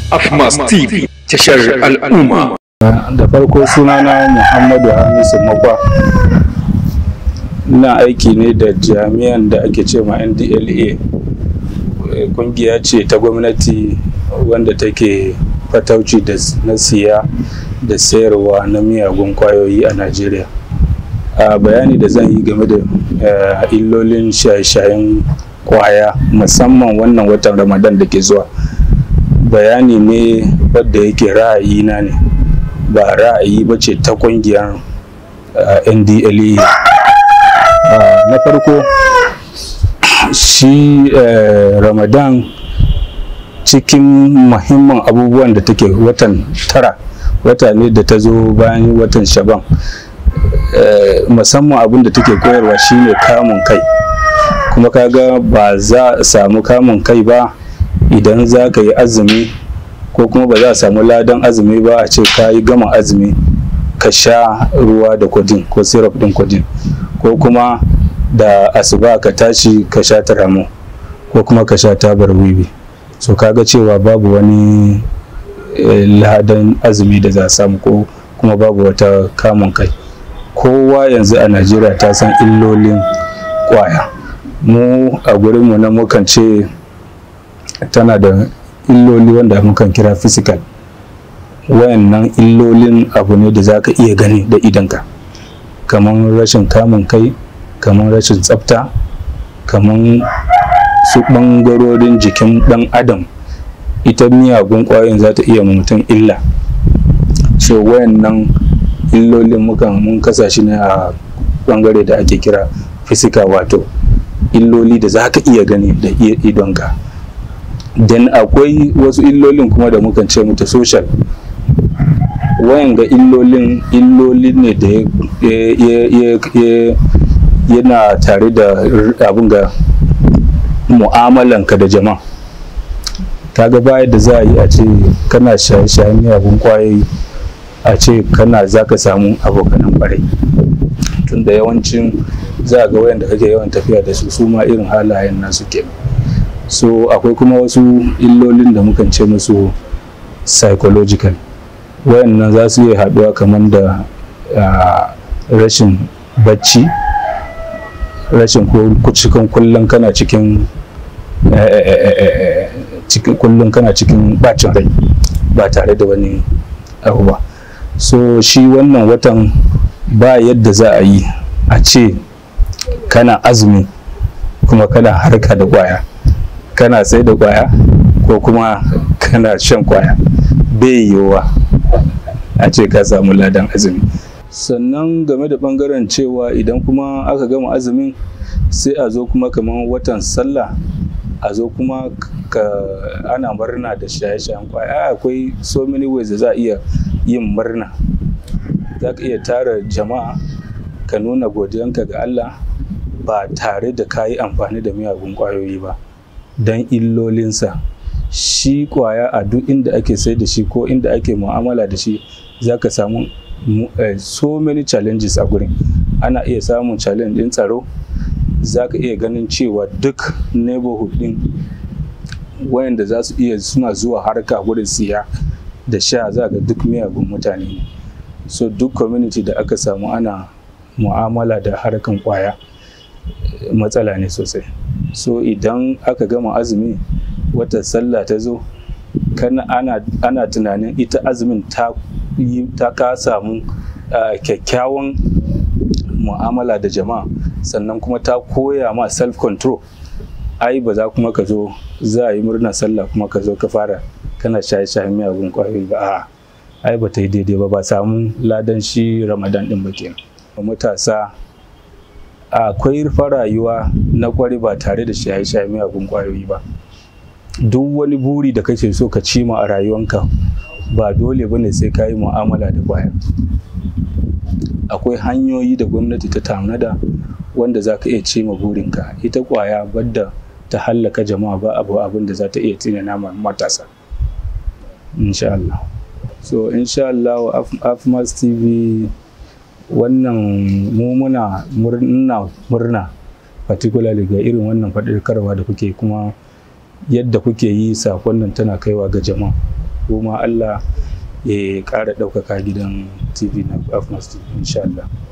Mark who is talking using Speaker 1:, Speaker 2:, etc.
Speaker 1: Afmas TV tashar al'umma.
Speaker 2: da farko sunana muhammadu hamisu makwa ina aiki ne da jami'an da ake ce ma ndla kungiya ce ta gwamnati wanda take fatauci da na siya da sayarwa na miyagun kwayoyi a najeriya a bayani da zan yi game da eh, illolin shaye-shayen kwaya musamman wannan watan ramadan da ke zuwa bayani ne wadda yake ra'ayina ne ba ra'ayi ba ce ta kungiyar uh, ndla uh, na farko shi uh, ramadan cikin muhimman abubuwan da take watan tara wata ne da ta zo bayan watan shaban musamman abin da take koyarwa shine kamun kai kuma kaga ba za a samu kamun kai ba idan za ka yi azumi ko kuma ba za a samu ladan azumi ba a ce ka yi gama azumi ka sha ruwa da kwadin ko syrup din kwadin ko kuma da asuba ka tashi ka sha taramo ko kuma ka sha tabar wiwi so kaga cewa babu wani eh, ladan azumi da za a samu ko kuma babu wata kamun kai kowa yanzu a najeriya ta san illolin kwaya mu a gurinmu na mukan ce tana da illoli wanda mukan kira physical wayannan illolin abu ne da za ka iya gani da idanka kamar rashin kamun kai kamar rashin tsafta kamar su ɓangarorin jikin ɗan adam ita miyagun ƙwayoyin za ta iya mutum illa so wayannan illolin mukan mun kasa shi ne a ɓangare da ake kira physical wato illoli da za ka iya gani da idonka dan akwai wasu illolin kuma da mukan ce mata social wayan ga illolin illolin ne da yana tare da abin ga mu'amalanka da jama'a kaga baya da za a yi a ce kana shaye-shayen miyagun kwayoyi a ce kana za ka samu abokanan kwarai tunda yawancin za a ga wayanda kake yawan tafiya da su su ma irin halayen nasu kenan so akwai kuma wasu illolin da mukan ce musu psychological wayannan za su iya haɗuwa kamar da rashin bacci rashin cikin kullum kana cikin cikin kullum kana cikin bacin rai ba tare da wani abu ba so shi wannan watan ba yadda za a yi a ce kana azumi kuma kana harka da kwaya kana sai da kwaya ko kuma kana shan kwaya bai yiwuwa a ce ka samu ladan azumi sannan game da bangaren cewa idan kuma aka gama azumin sai a zo kuma kamar watan sallah a zo kuma ka ana murna da shaye-shayen kwaya akwai so many ways da za a iya yin murna za ka iya tara jama'a ka nuna godiyanka ga Allah ba tare da ka yi amfani da miyagun kwayoyi ba don illolinsa shi kwaya a duk inda ake sai da shi ko inda ake mu'amala da shi za ka samu so many challenges a gurin ana iya samun challenge din tsaro za ka iya ganin cewa duk neighborhood din wayanda za su iya suna zuwa harka gurin siya da sha za ga duk miyagun mutane ne so duk community da aka samu ana mu'amala da harkan kwaya matsala ne sosai so idan aka gama azumi wata sallah ta zo kana ana, ana tunanin ita azumin ta ta ka samu uh, kyakkyawan mu'amala da jama'a sannan kuma ta koya ma self control ai ba za kuma ka zo za a yi murnar sallah kuma ka zo ka fara kana shaye-shaye miyagun kwayoyi ba a ai ba ta yi daidai ba ba samu ladan shi ramadan din ba kenan matasa akwai rayuwa na kwari ba tare da shaye-shaye miyagun kwayoyi ba duk wani buri da kake so ka cima a rayuwanka ba dole ba ne sai ka yi mu'amala da kwaya akwai hanyoyi da gwamnati ta tanada wanda za ka iya cima burinka ita kwaya badda ta hallaka jama'a ba abu abin da za ta iya tsinana matasa insha Allah so insha Allah afmas tv wannan mu muna murna murna particularly ga irin wannan faɗakarwa da kuke kuma yadda kuke yi sakon nan tana kaiwa ga jama'a kuma Allah ya ƙara ɗaukaka gidan tv na afmas insha Allah